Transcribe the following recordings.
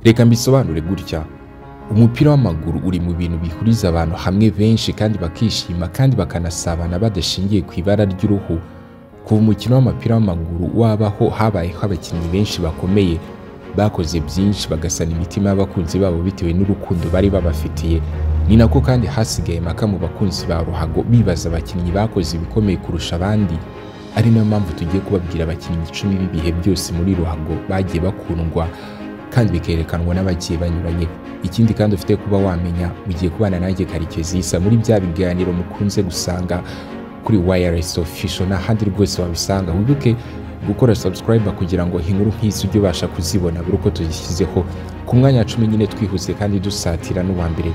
reka mbisobanure gutya umupira w'amaguru uri mu bintu bihuriza abantu hamwe benshi kandi bakishima kandi bakanasabana badashingiye ku ibara ry'uruhu kuva umukino w'umupira w'amaguru wabaho habayeho abakinnyi benshi bakomeye bakoze byinshi bagasana imitima y'abakunzi babo bitewe n'urukundo bari babafitiye ni nako kandi hasigaye impaka mu bakunzi ba ruhago bibaza abakinnyi bakoze ibikomeye kurusha abandi ari nayo mpamvu tugiye kubabwira abakinnyi icumi b'ibihe byose muri ruhago bagiye bakundwa kandi bikerekanwa n'abagiye banyuranye ikindi kandi ufite kuba wamenya ugiye kubana nanjye karekezi isa muri bya biganiro mukunze gusanga kuri wayaresi ofisho n'ahandi rwose wabisanga wibuke gukora sabusikarayiba kugira ngo inkuru nk'izi ujye ubasha kuzibona buri uko tuzishyizeho ku mwanya wa cumi nyine twihuse kandi dusatira n'uwa mbere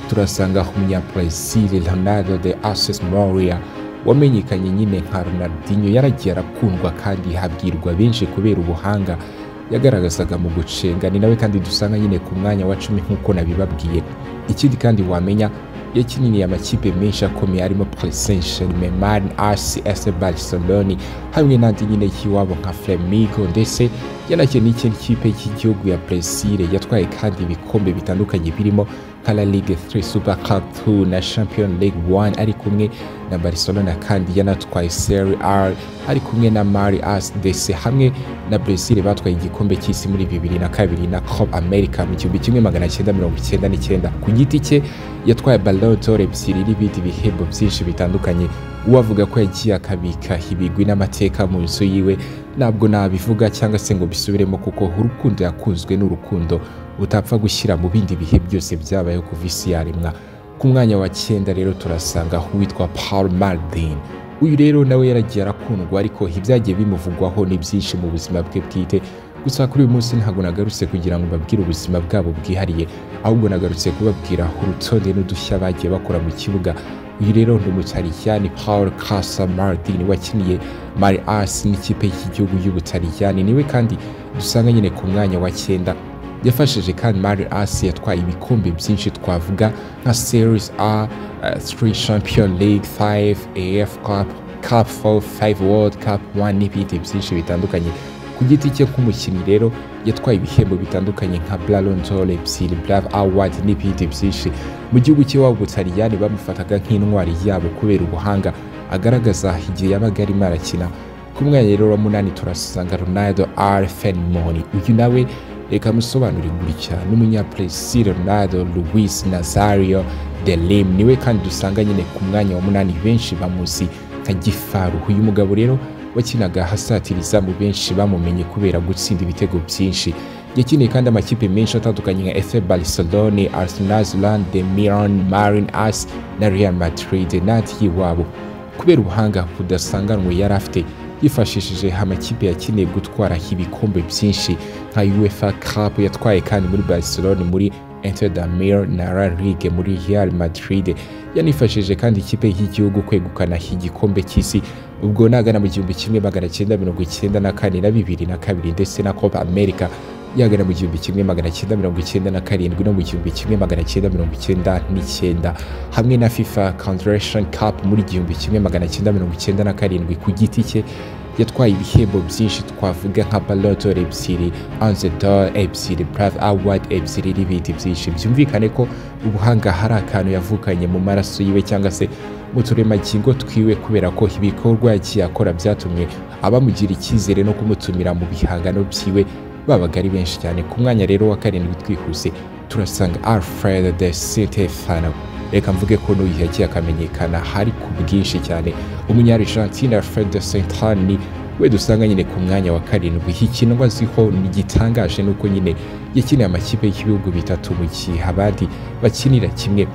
turasanga umunyabrezil leonardo de ases moria wamenyekanye nyine nka ronaldinho yaragiye arakundwa kandi habwirwa benshi kubera ubuhanga yagaragazaga mu gucenga ni nawe kandi dusanga nyine ku mwanya wa cumi nk'uko nabibabwiye ikindi kandi wamenya yakininiye amakipe menshi akomeye arimo presential memari rcs barcelone hamwe n'andi nyine y'iwabo nka flamigo ndetse yanakinnye n'ikindi kipe y'igihugu ya brazil yatwaye kandi ibikombe bitandukanye birimo kara ligue 3 super club 2 na champion league 1 ari kumwe na barcelona kandi yanatwaye serie r ari kumwe na mari as dc hamwe na brazil batwaye igikombe cy'isi muri 2002 na club america mu gihumbi kimwe magana cyenda mirongo icyenda n'icyenda ku giti cye yatwaye ballon d'or ebyiri n'ibindi bihembo byinshi bitandukanye uwavuga ko yagiye akabika ibigwi n'amateka mu nzu yiwe ntabwo nabivuga cyangwa se ngo bisubiremo kuko urukundo yakunzwe n'urukundo utapfa gushyira mu bindi bihe byose byabayeho kuva isi yaremwa ku mwanya wa cyenda rero turasanga uwitwa paul mardin uyu rero nawe yaragiye arakundwa ariko ibyagiye bimuvugwaho ni byinshi mu buzima bwe bwite gusa kuri uyu munsi ntabwo nagarutse kugira ngo mbabwire ubuzima bwabo bwihariye ahubwo nagarutse kubabwira urutonde n'udushya bagiye bakora mu kibuga uyu rero ni umutaliyani paul kasa mardin wakiniye mari asi n'ikipe y'igihugu y'ubutaliyani niwe kandi dusanga nyine ku mwanya wa cyenda yafashije kandi mari asi yatwaye ibikombe byinshi twavuga nka series a 3 uh, champion league 5 af cup cup 4 5 world cup 1 n'ibindi byinshi bitandukanye ku giti cye nk'umukinnyi rero yatwaye ibihembo bitandukanye nka blalontol ebyiri brave award n'ibindi byinshi mu gihugu cye waba ubutaliyani bamufataga nk'intwari yabo kubera ubuhanga agaragaza igihe yabaga arimo arakina ku mwanya rero wa munani turasanga ronaldo r fenmoni uyu nawe reka musobanure gutya n'umunyabrezil ronaldo luis nazario de lim niwe kandi dusanga nyine ku mwanya wa munani benshi bamuzi nka gifaru uyu mugabo rero wakinaga hasatiriza mu benshi bamumenye kubera gutsinda ibitego byinshi yakiniye kandi amakipe menshi atandukanye nka efe barcelone arsenal zlande milan marin as na real madrid n'andi y'iwabo kubera ubuhanga budasanganwe yari afite yifashishije amakipe yakeneye gutwara ibikombe byinshi nka uefa cup yatwaye kandi muri barcelone muri Inter da Milan na La Ligue muri Real Madrid yanifashije kandi ikipe y'igihugu kwegukana igikombe cy'isi ubwo nagana mu gihumbi kimwe magana cyenda mirongo icyenda na kane na bibiri na kabiri ndetse na Copa America yagana mu gihumbi kimwe magana cyenda mirongo icyenda na karindwi no mu gihumbi kimwe magana cyenda mirongo icyenda n'icyenda hamwe na FIFA Confederation Cup muri igihumbi kimwe magana cyenda mirongo icyenda na karindwi ku giti cye yatwaye ibihembo byinshi twavuga nka balotor ebyiri anzedor ebyiri brave award ebyiri n'ibindi byinshi byumvikane ko ubuhanga hari akantu yavukanye mu maraso yiwe cyangwa se mu turemangingo twiwe kubera ko ibikorwa yagiye akora byatumye abamugira icyizere no kumutumira mu bihangano byiwe babaga ari benshi cyane ku mwanya rero wa karindwi twihuse turasanga alfred de stefano reka mvuge ko n'uyu yagiye akamenyekana hari ku bwinshi cyane umunyarigentine alfred de sentani we dusanga nyine ku mwanya wa karindwi hikinwa ziho gitangaje ni uko nyine yakiniye amakipe y'ibihugu bitatu mu gihe abandi bakinira kimwe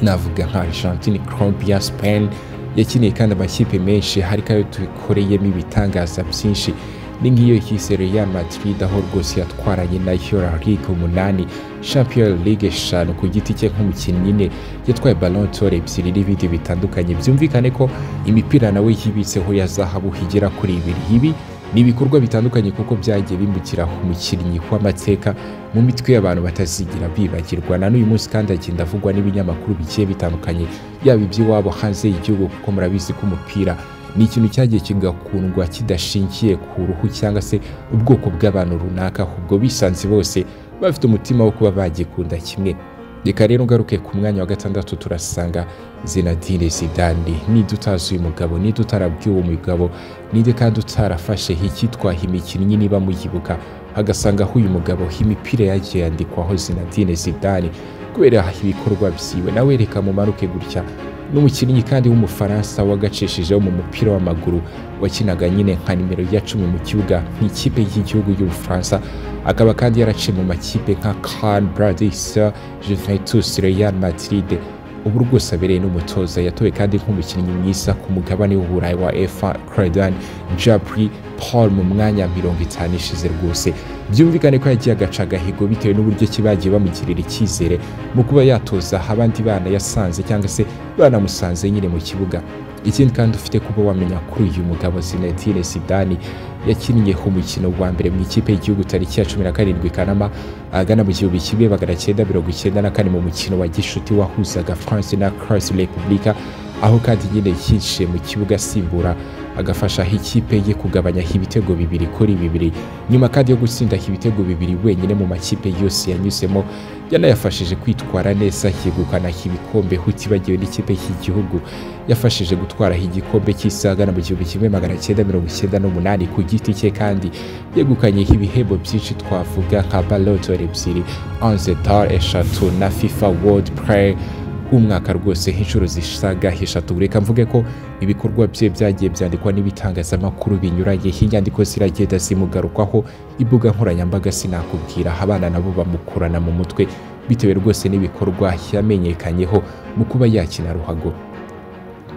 navuga nka argentine colombia spain yakiniye kandi amakipe menshi hari kayo tukoreyemo ibitangaza byinshi ni nk'iyo yisere ya Madrid aho rwose yatwaranye na La Ligue umunani Champions League eshanu ku giti cye nk'umukinnyi ne yatwaye Ballon d'Or ebyiri n'ibindi bitandukanye byumvikane ko imipira nawe yibitseho ya zahabu igera kuri ibiri ibi ni ibikorwa bitandukanye kuko byagiye bimukira umukinnyi w'amateka mu mitwe y'abantu batazigera bibagirwa na n'uyu munsi kandi agenda avugwa n'ibinyamakuru bigiye bitandukanye yaba iby'iwabo hanze y'igihugu kuko murabizi ko umupira ni ikintu cyagiye kigakundwa kidashingiye ku ruhu cyangwa se ubwoko bw'abantu runaka ahubwo bisanze bose bafite umutima wo kuba bagikunda kimwe reka rero ngaruke ku mwanya wa gatandatu turasanga zinadine zidane nide utazi uyu mugabo nide utarabwiye uwo mugabo nide kandi utarafashe icyitwaha imikinnyi niba muyibuka agasanga aho uyu mugabo imipira yagiye yandikwaho zinadine zidane kubera ibikorwa byiwe nawe reka mumanuke gutya n'umukinnyi kandi w'umufaransa wagacishijeho mu mupira w'amaguru wakinaga nyine nka nimero ya cumi mu kibuga nk'ikipe y'igihugu y'ubufaransa akaba kandi yaraciye mu makipe nka can bradis juventus real madrid ubu rwose abereye n'umutoza yatowe kandi nk'umukinnyi mwiza ku mugabane w'uburayi wa efa credan jabri paul mu mwanya mirongo itanu ishize rwose byumvikane ko yagiye agaca agahigo bitewe n'uburyo ki bagiye bamugirira icyizere mu kuba yatoza abandi bana yasanze cyangwa se banamusanze nyine mu kibuga ikindi kandi ufite kuba wamenya kuri uyu mugabo Zinedine Zidane yakinnye ku mukino wa mbere mu ikipe y'igihugu tariki ya cumi na karindwi Kanama agana mu gihumbi kimwe magana cyenda mirongo icyenda na kane mu mukino wa gishuti wahuzaga France na Croatia Republika aho kandi nyine yinjiye mu kibuga asimbura agafasha ikipe ye kugabanya ibitego bibiri kuri bibiri nyuma kandi yo gutsinda ibitego bibiri wenyine mu makipe yose yanyuzemo yanayafashije kwitwara neza yegukana ibikombe utibagiwe n'ikipe y'igihugu yafashije gutwara igikombe cy'isaga mu gihumbi kimwe magana cyenda mirongo icyenda n'umunani ku giti cye kandi yegukanye ibihembo byinshi twavuga nka balotore ebyiri anzetar eshatu na fifa world player umwaka rwose inshuro zisaga eshatu reka mvuge ko ibikorwa bye byagiye byandikwa n'ibitangazamakuru binyuranye inyandiko ziragenda zimugarukwaho imbuga nkoranyambaga sinakubwira abana nabo bamukurana mu mutwe bitewe rwose n'ibikorwa yamenyekanyeho mu kuba yakina ruhago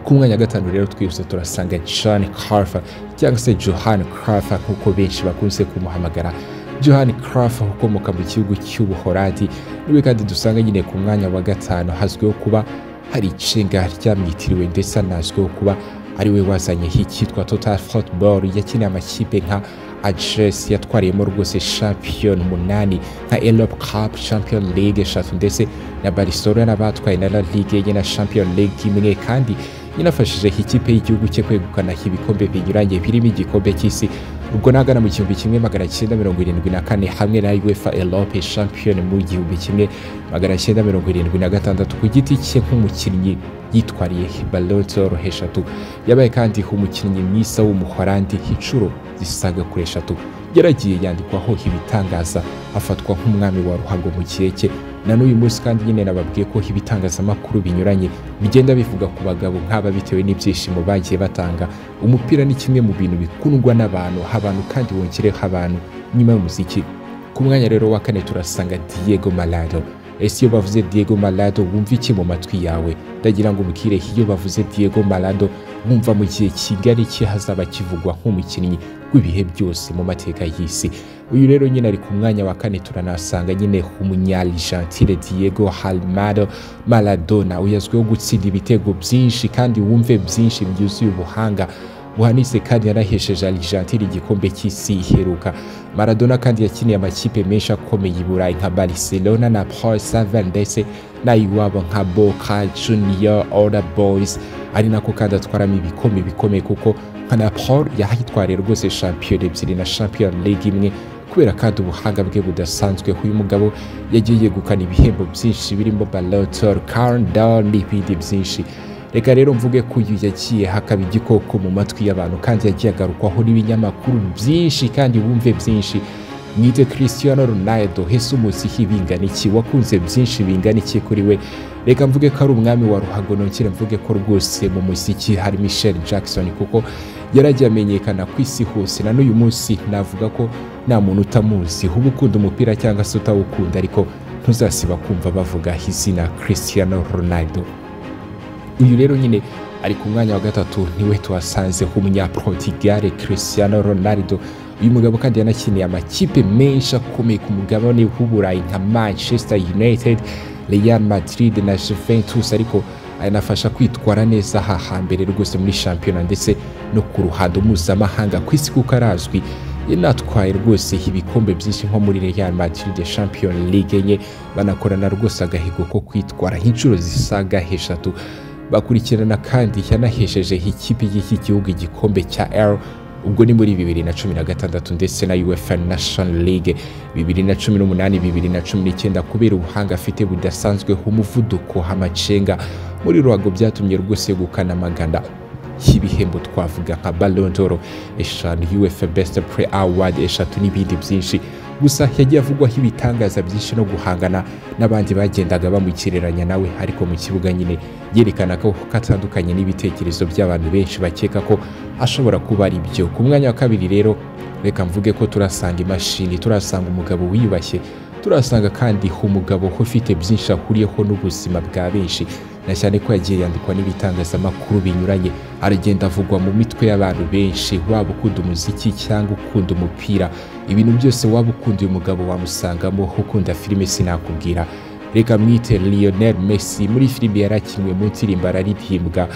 ku mwanya gatanu rero twihuse turasanga John Crafa cyangwa se Johan Crafa nk'uko benshi bakunze kumuhamagara Johan Cruyff ukomoka mu gihugu cy'ubuholandi niwe kandi dusanga nyine ku mwanya wa gatanu hazwiho kuba hari icenga ryamwitiriwe ndetse anazwiho kuba ari we wazanye icyitwa total football yakiniye amakipe nka address yatwariyemo rwose champion munani nka Europe Cup Champion League eshatu ndetse na Barcelona batwaye na La Ligue ye na Champion League imwe kandi yanafashije ikipe y'igihugu cye kwegukana ibikombe binyuranye birimo igikombe cy'isi ubwo nagana mu gihumbi kimwe magana cyenda mirongo irindwi na kane hamwe na uefa elope champion mu gihumbi kimwe magana cyenda mirongo irindwi na gatandatu ku giti cye nk'umukinnyi yitwariye balotoro eshatu yabaye kandi umukinnyi mwiza w'umuholandi inshuro zisaga kuri eshatu yaragiye yandikwaho ibitangaza afatwa nk'umwami wa ruhago mu gihe cye na n'uyu munsi kandi nyine nababwiye ko ibitangazamakuru binyuranye bigenda bivuga ku bagabo nk'aba bitewe n'ibyishimo bagiye batanga umupira ni kimwe mu bintu bikundwa n'abantu abantu kandi wongereho abantu nyuma y'umuziki ku mwanya rero wa kane turasanga Diego Malado ese iyo bavuze Diego Malado wumva iki mu matwi yawe ndagira ngo umbwire iyo bavuze Diego Malado wumva mu gihe kigari cye hazaba kivugwa nk'umukinnyi w'ibihe byose mu mateka y'isi uyu rero nyine ari ku mwanya wa kane turanasanga nyine umunyarigentine diego halmado maradona uyazwiho gutsinda ibitego byinshi kandi wumve byinshi byuzuye ubuhanga buhanitse kandi yanahesheje arigentine igikombe cy'isi iheruka maradona kandi yakiniye amakipe menshi akomeye i burayi nka barcelona na paul savan ndetse nayiwabo nka boca junior order boys ari nako kandi atwaramo ibikombe bikomeye kuko nka na paul yahitwariye rwose shampiyona ebyiri na shampiyona league imwe kubera kandi ubuhanga bwe budasanzwe uyu mugabo yagiye yegukana ibihembo byinshi birimo balotor carndor n'ibindi byinshi reka rero mvuge ko uyu yagiye hakaba igikoko mu matwi y'abantu kandi yagiye agarukwaho n'ibinyamakuru byinshi kandi bumve byinshi mwite christiano ronaldo hese umusihi bingana iki wakunze byinshi bingana iki kuri we reka mvuge ko ari umwami wa ruhago nongere mvuge ko rwose mu muziki hari michel jackson kuko yaragiye amenyekana ku isi hose na n'uyu munsi navuga ko nta muntu utamuzi uba ukunda umupira cyangwa se utawukunda ariko ntuzasiba kumva bavuga izina christiano ronaldo uyu rero nyine ari ku mwanya wa gatatu niwe tuhasanze nk'umunyaportigare christiano ronaldo uyu mugabo kandi yanakiniye amakipe menshi akomeye ku mugabane w'uburayi nka manchester united real madrid na juventus ariko anafasha kwitwara neza aha hambere rwose muri shampiyona ndetse no ku ruhando mpuzamahanga ku isi kuko arazwi yanatwaye rwose ibikombe byinshi nko muri real madrid champion league enye banakorana rwose agahigo ko kwitwara inshuro zisaga eshatu bakurikirana kandi yanahesheje ikipe y'iki gihugu igikombe cya r ubwo ni muri bibiri na cumi na gatandatu ndetse na uefa nation league bibiri na cumi n'umunani bibiri na cumi n'icyenda kubera ubuhanga afite budasanzwe umuvuduko hamacenga muri ruhago byatumye rwose yegukana amagana y'ibihembo twavuga nka ballon d'or eshanu uefa best play award eshatu n'ibindi byinshi gusa yagiye avugwaho ibitangaza byinshi no guhangana n'abandi bagendaga bamukereranya nawe ariko mu kibuga nyine yerekana ko atandukanye n'ibitekerezo by'abantu benshi bakeka ko ashobora kuba ari byo ku mwanya wa kabiri rero reka mvuge ko turasanga imashini turasanga umugabo wiyubashye turasanga kandi umugabo ufite byinshi ahuriyeho n'ubuzima bwa benshi na cyane ko yagiye yandikwa n'ibitangazamakuru binyuranye aragenda avugwa mu mitwe y'abantu benshi waba ukunda umuziki cyangwa ukunda umupira ibintu byose waba ukunda uyu mugabo wamusangamo ukunda filime sinakubwira reka mwite Lionel Messi muri filime yari akinwe mu ndirimbo araririmbwa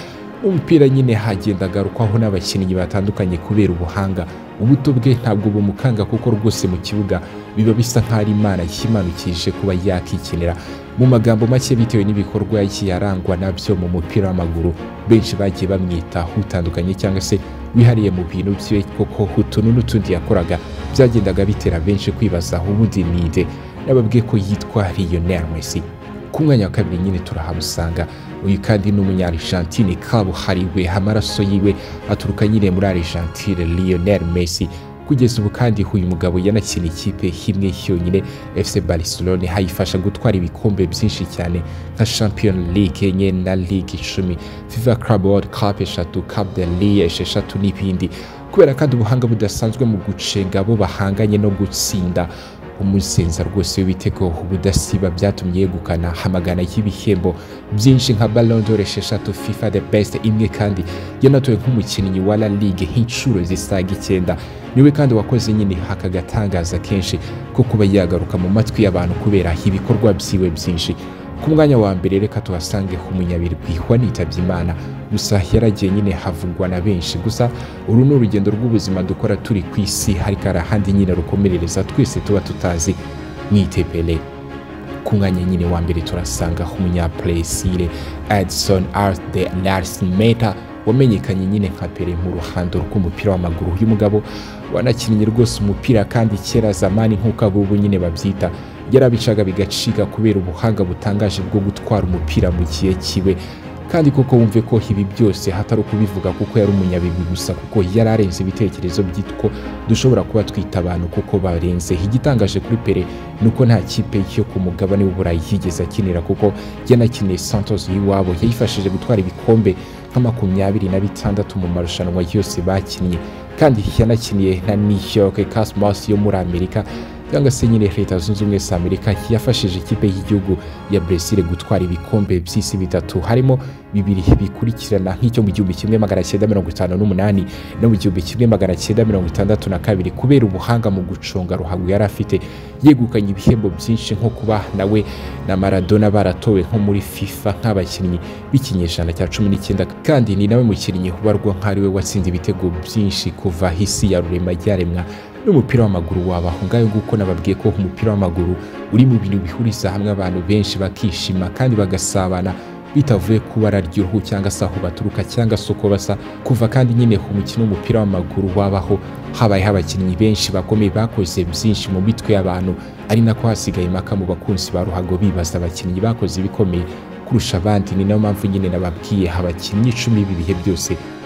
umupira nyine hagenda agarukwaho n'abakinnyi batandukanye kubera ubuhanga ubuto bwe ntabwo bumukanga kuko rwose mu kibuga biba bisa nk'aho ari imana yimanukije kuba yakikinira mu magambo make bitewe n'ibikorwa yagiye arangwa nabyo mu mupira w'amaguru benshi bagiye bamwita utandukanye cyangwa se wihariye mu bintu bye koko utuntu n'utundi yakoraga byagendaga bitera benshi kwibaza ubundi ninde nababwiye ko yitwa Lionel Messi ku mwanya wa kabiri nyine turahamusanga uyu kandi ni umunyarigentine kabuhariwe amaraso yiwe aturuka nyine muri arigentine Lionel Messi kugeza ubu kandi uyu mugabo yanakina ikipe imwe yonyine FC Barcelona hayifasha gutwara ibikombe byinshi cyane nka Champions League enye na Ligue icumi FIFA Club World Cup eshatu Cup de Ligue esheshatu n'ibindi kubera kandi ubuhanga budasanzwe mu gucenga abo bahanganye no gutsinda umusenza rwose w'ibitego ubudasiba byatumye yegukana amagana y'ibihembo byinshi nka Ballon d'Or esheshatu FIFA the best imwe kandi yanatowe nk'umukinnyi wa La Ligue nk'inshuro zisaga icyenda niwe kandi wakoze nyine aka gatangaza kenshi ko kuba yagaruka mu matwi y'abantu kubera ibikorwa byiwe byinshi ku mwanya wa mbere reka tuhasange umunyabirwi wanitabye imana gusa yaragiye nyine havugwa na benshi gusa uru ni urugendo rw'ubuzima dukora turi ku isi ariko hari ahandi nyine rukomerereza twese tuba tutazi mwitepele ku mwanya nyine wa mbere turasanga umunyapuresire edison arde narsimeta wamenyekanye nyine nka pere mu ruhando rw'umupira w'amaguru uyu mugabo wanakinnye rwose umupira kandi kera zamani nk'uko abubu nyine babyita yarabicaga bigacika kubera ubuhanga butangaje bwo gutwara umupira mu gihe kiwe kandi koko wumve ko ibi byose hatari ukubivuga kuko yari umunyabigwi gusa kuko yari arenze ibitekerezo byitwo dushobora kuba twita abantu kuko barenze igitangaje kuri pere ni uko nta kipe yo ku mugabane w'uburayi yigeze akinira kuko yanakiniye santos y'iwabo yayifashije gutwara ibikombe nka makumyabiri na bitandatu mu marushanwa yose bakinnye kandi yanakiniye na new york cosmos yo muri amerika cyangwa se nyine leta zunze ubumwe za amerika yafashije ikipe y'igihugu ya bresile gutwara ibikombe by'isi bitatu harimo bibiri bikurikirana nk'icyo mu gihumbi kimwe magana cyenda mirongo itanu n'umunani no mu gihumbi kimwe magana cyenda mirongo itandatu na kabiri kubera ubuhanga mu gucunga ruhago yari afite yegukanye ibihembo byinshi nko kuba nawe na maradona baratowe nko muri fifa nk'abakinnyi b'ikinyejana cya cumi n'icyenda kandi ni nawe mukinnyi ubarwa nk'ariwe watsinze ibitego byinshi kuva hisi ya rurema ryaremwa n'umupira w'amaguru wabaho ngayo nguko nababwiye ko umupira w'amaguru uri mu bintu bihuriza hamwe abantu benshi bakishima kandi bagasabana bitavuye ku bara ry'uruhu cyangwa se aho baturuka cyangwa se uko basa kuva kandi nyine umukino w'umupira w'amaguru wabaho habayeho abakinnyi benshi bakomeye bakoze byinshi mu mitwe y'abantu ari nako hasigaye impaka mu bakunzi ba ruhago bibaza abakinnyi bakoze ibikomeye kurusha abandi ni nayo mpamvu nyine nababwiye abakinnyi icumi b'ibihe byose